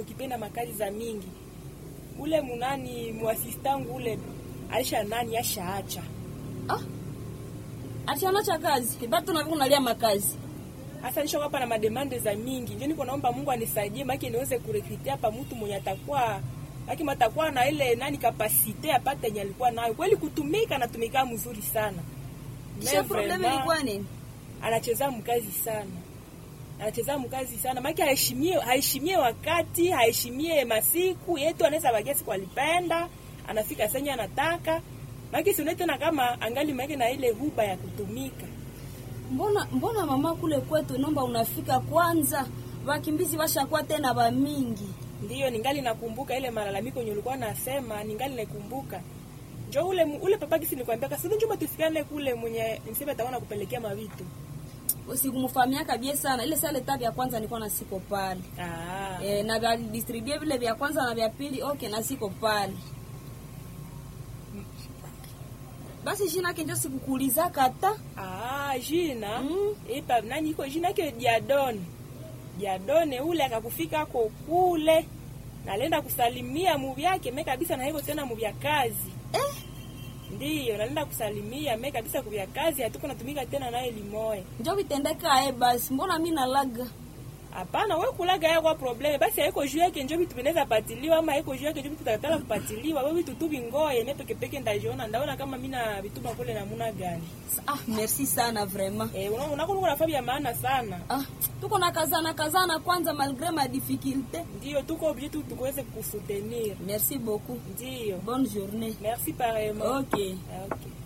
kipenda makazi za mingi ule munani mwasistangu ule alisha nani ashaacha ah achana cha kazi bado na unalia makazi hasa nisho hapa na mademande za mingi ndio niko naomba Mungu anisaidie maki niweze kurekrutia hapa mtu mwenye atakuwa maki matakuwa na ile nani kapasite apate yenye alikuwa nayo kweli kutumika natumika mzuri sana kisha problem ilikuwa nini anacheza mkazi sana anacheza mkazi sana maki haheshimie haheshimie wakati haheshimie masiku yetu anaweza bagia siku alipenda anafika senye anataka maki sione tena kama angali maki na ile huba ya kutumika mbona mbona mama kule kwetu nomba unafika kwanza wakimbizi washakuwa tena ba mingi ndiyo ningali nakumbuka ile malalamiko yenye ulikuwa nasema ningali nakumbuka njo ule ule papa kisi nikwambia kasi njuma tusikane kule mwenye niseme ataona kupelekea mavitu usikumfamia kabie sana ile sale tabi ya kwanza nilikuwa na siko pale ah e, na vya distribue vile vya kwanza na vya pili okay na siko pale basi jina kenjo sikukuuliza kata ah jina Mm. ipa nani iko jina ke Diadone Diadone ule akakufika ko kule nalenda kusalimia muvi yake me kabisa na hivyo tena muvi ya kazi eh, ndiyo nalenda kusalimia me kabisa kuvya kazi hatuko natumika tena naye limoe njo vitendeka e basi mbona mi nalaga hapana we kulaga ya kwa probleme basi haiko juu yake njo vitu vinaweza patiliwa ama haiko juu yake njo vitu takatala kupatiliwa we vitu tu vingoye me pekepeke ndajiona ndaona kama mina vituma kule namuna gani ah merci sana vraiment eh unaona unakuwa na nafasi ya maana sana ah tuko na kazana kazana kwanza malgré ma difficulté ndiyo tuko obligé tu tukuweze kukusutenir merci beaucoup ndiyo bonne journée merci pareillement okay Ah, okay